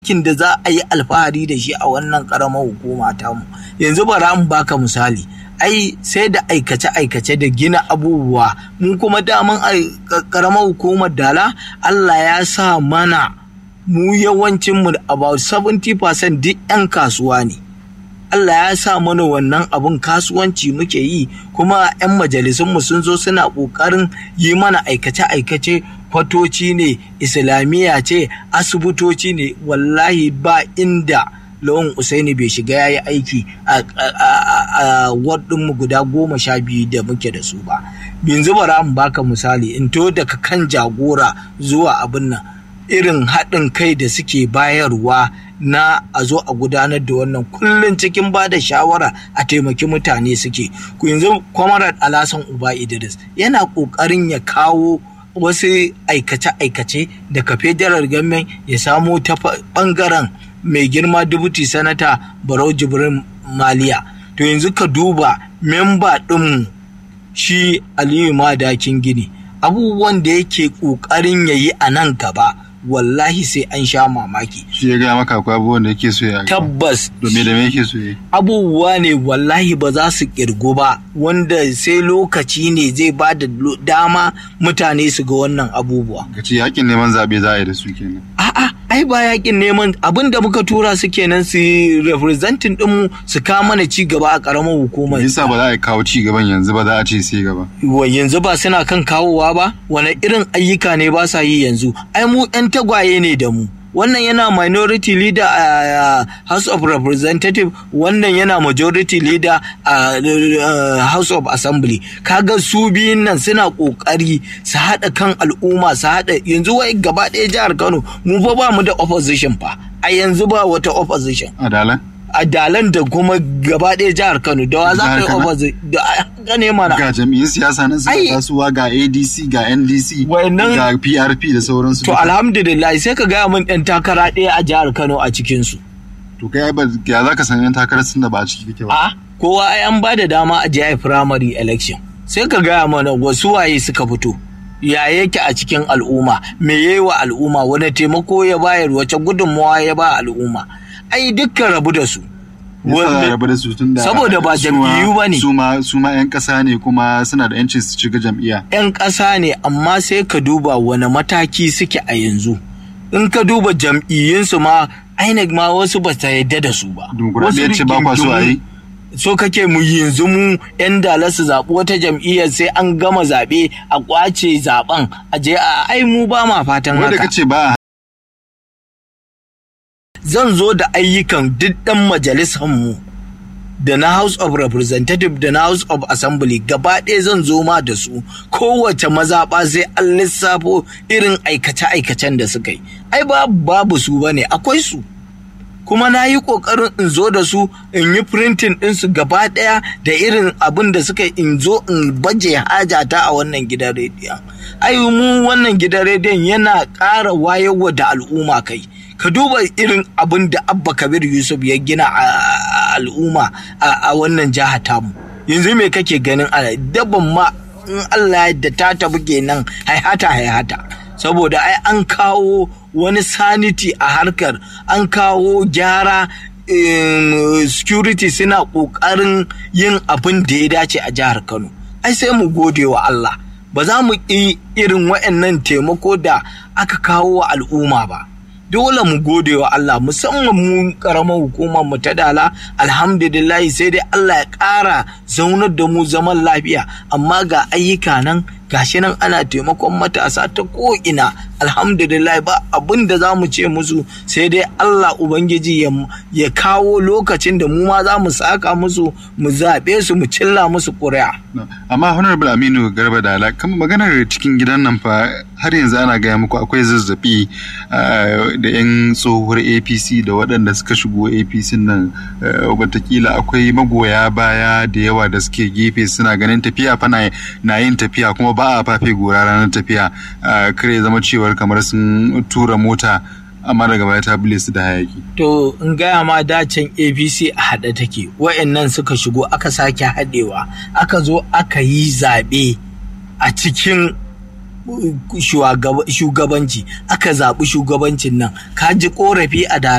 aikin da za a yi alfahari da shi a wannan karamar hukuma tamu yanzu bara mu baka misali ai sai da aikace-aikace da gina abubuwa mun kuma daman karamar hukumar dala Allah ya sa mana mu yawancin mu about 70% duk 'yan kasuwa ne Allah ya sa mana wannan abun kasuwanci muke yi kuma 'yan majalisunmu sun zo suna ƙoƙarin yi mana aikace-aikace kwatoci ne islamiyya ce asibitoci ne wallahi ba inda lawan usaini bai shiga ya yi aiki a mu guda goma sha biyu da muke da su ba yanzu bara mu baka misali in to daga kan jagora zuwa abin nan irin haɗin kai da suke bayarwa na a zo a gudanar da wannan kullum cikin ba da shawara a taimaki mutane suke ku yanzu kwamarar alasan uba idris yana ƙoƙarin ya kawo wasu aikace-aikace daga federal government ya samo ta ɓangaren mai girma dubuti sanata barau jibrin maliya to yanzu ka duba memba ɗinmu shi aliyu madakin gini abubuwan da yake ƙoƙarin ya yi a nan gaba wallahi sai an sha mamaki. Shi ya gaya maka akwai abubuwan da yake so ya Tabbas. Domin da me yake so ya Abubuwa ne wallahi ba za su kirgu ba wanda sai lokaci ne zai ba da dama mutane su ga wannan abubuwa. Ka ce yakin neman zaɓe za a yi da su kenan. A'a, ai ba yakin neman abin da muka tura su kenan su representing ɗinmu su kawo mana ci gaba a ƙaramar hukumar. Yasa ba za a kawo ci gaban yanzu ba za a ce sai gaba. Yanzu ba suna kan kawowa ba, wani irin ayyuka ne ba sa yi yanzu. Ai mu 'yan tagwaye ne da mu. wannan yana minority leader a uh, house of representative wannan yana majority leader a uh, house of assembly kaga su biyun nan suna kokari su haɗa kan al'umma su haɗa yanzu wai gaba ɗaya jihar kano mu fa ba mu da opposition fa a yanzu ba wata opposition adalan a dalan da kuma gaba ɗaya jihar kano da wa za ka yi opposite da gane mana ga jami'in siyasa na suka kasuwa ga adc ga ndc ga prp da sauransu to alhamdulillah sai ka gaya min ɗan takara ɗaya a jihar kano a cikinsu to kai ba ya za ka san yan takarar sun da ba a ciki kake ba a kowa ai an ba da dama a jihar primary election sai ka gaya mana wasu waye suka fito ya yake a cikin al'umma me yayi wa al'umma wani taimako ya bayar wace gudunmawa ya ba al'umma ai dukkan rabu da su rabu da su tun da saboda ba jam'iyyu ba ne su ma su ma yan ƙasa ne kuma suna da yancin su shiga jam'iyya yan ƙasa ne amma sai ka duba wani mataki suke a yanzu in ka duba jam'iyyunsu ma INEC ma wasu ba ta yadda da su ba dimokuraɗiyya ce ba kwa so a yi so kake mu yanzu mu yan dala su zaɓi wata jam'iyyar sai an gama zaɓe a ƙwace zaɓen a je a ai mu ba ma fatan haka wanda kace ba zan zo da ayyukan duk ɗan majalisanmu da na House of Representative da na House of Assembly gaba ɗaya zan zo ma da su kowace mazaɓa sai an lissafo irin aikace-aikacen da suka yi ai babu su ba ne akwai su kuma na yi ƙoƙarin in zo da su in yi printing ɗinsu gaba ɗaya da irin abin da suka in zo in baje hajata a wannan gidan rediyon ai mu wannan gidan rediyon yana ƙara wayarwa da al'umma kai ka duba irin abin da abba kabir yusuf ya gina a al'umma a wannan jiha tamu yanzu me kake ganin a dabban ma in allah da ta tafi kenan haihata haihata saboda ai an kawo wani sanity a harkar an kawo gyara security suna ƙoƙarin yin abin da ya dace a jihar kano ai sai mu gode wa allah ba za mu ƙi irin waɗannan taimako da aka kawo wa al'umma ba dole mu gode wa Allah musamman mu karamar hukumar mu ta dala alhamdulillah sai dai Allah ya ƙara zaunar da mu zaman lafiya amma ga ayyuka nan gashi nan ana taimakon matasa ta ko'ina alhamdulillah ba abin da za mu ce musu sai dai Allah Ubangiji ya kawo lokacin da mu ma za mu saka musu mu zaɓe su mu cilla musu ƙuri'a. amma honorable aminu garba dala kama maganar cikin gidan nan fa har yanzu ana gaya muku akwai zazzabi da 'yan tsohuwar apc da waɗanda suka shigo apc nan watakila akwai magoya baya da yawa da suke gefe suna ganin tafiya fa na yin tafiya kuma ba a fafe gora ranar tafiya kare zama cewar kamar sun tura mota amma daga baya ta bule su da hayaki. To in gaya ma dacin APC a haɗe take wa'annan suka shigo aka sake haɗewa aka zo aka yi zaɓe a cikin shugabanci aka zaɓi shugabancin nan ka ji ƙorafi a